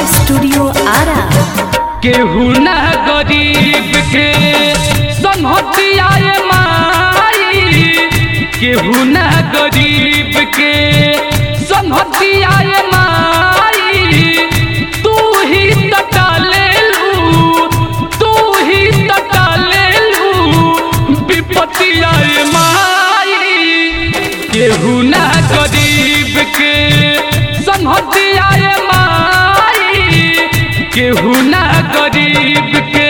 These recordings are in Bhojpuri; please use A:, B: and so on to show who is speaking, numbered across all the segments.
A: स्टूडियो आरा
B: केहू ना गरीब के संहतियाए माई केहू ना गरीब के संहतियाए माई तू ही तटा लेलू तू ही तटा लेलू विपतियाए माई केहू ना गरीब के संहतियाए माई केहू ना गरीब के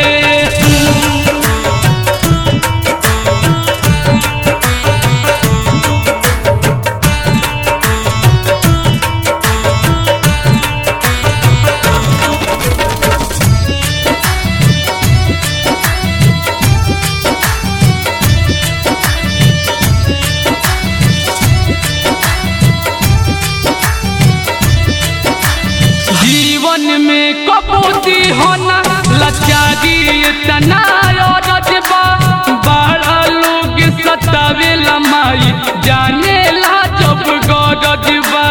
B: जीवन में कपूती होना लाचारी तना रजबा बड़ा लोग सतावे लमाई जाने ला जब गरजबा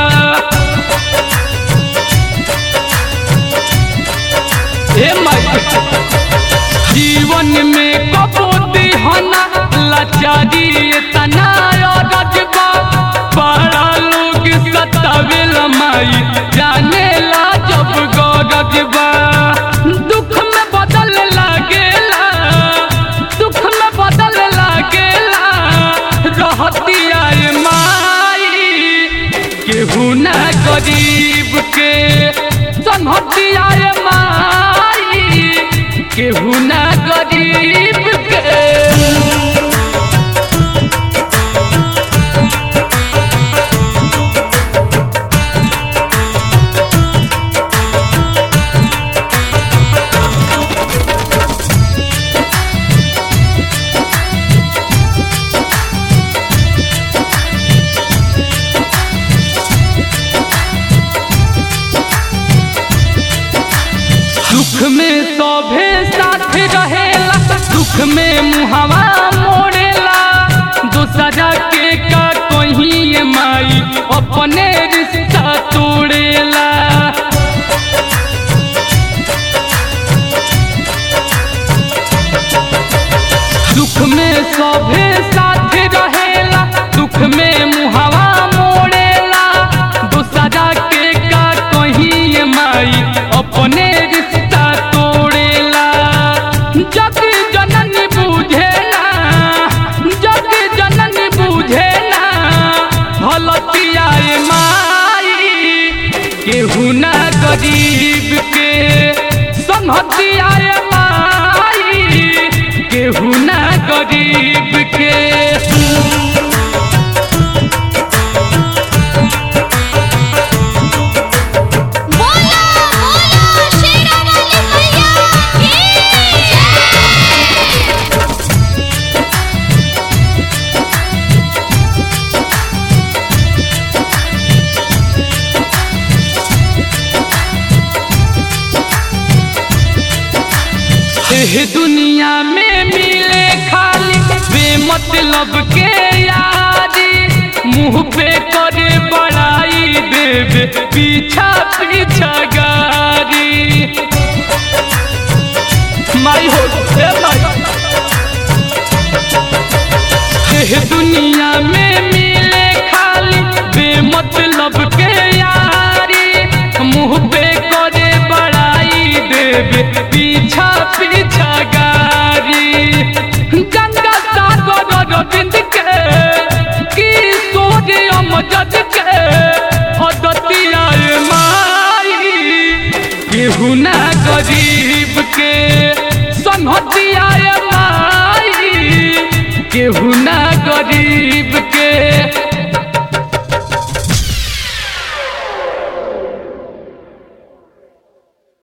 B: हे माई जीवन में कपूती होना लाचारी तना रजबा बड़ा लोग सतावे लमाई जाने ला जब गरजबा दुख में बदल लागेला दुख में बदल लागेला रहती आए माई केहू ना गरीब के संहति आए माई केहू ना गरीब के सुख में सभे साथ रहेला दुख में मुहवा मोड़ेला दूसरा के का कहीं ये माई अपने रिश्ता तोड़ेला दुख में सभे साथ रहेला दुख में मुहवा मोड़ेला दूसरा के का कहीं ये माई अपने रिश्ता तोड़ेला जग जननी बुझेला जग जननी बुझेला हलतिया माई केहू ना गरीब के संहतिया माई केहू ना गरीब के
C: बोला बोला शेरा वाली मैया की जय
B: एह दुनिया में मिले खाली बेमतलब के यारी मुंह पे करे बड़ाई देवे पीछा पीछा गारी माई हो ए माई एह दुनिया में मिले खाली बेमतलब के यारी मुंह पे करे बड़ाई देवे पीछा पीछा गारी गंगा सागर रविंद के किशोर अमजद के हदतिया माई केहू ना गरीब के संहतिया माई केहू ना गरीब के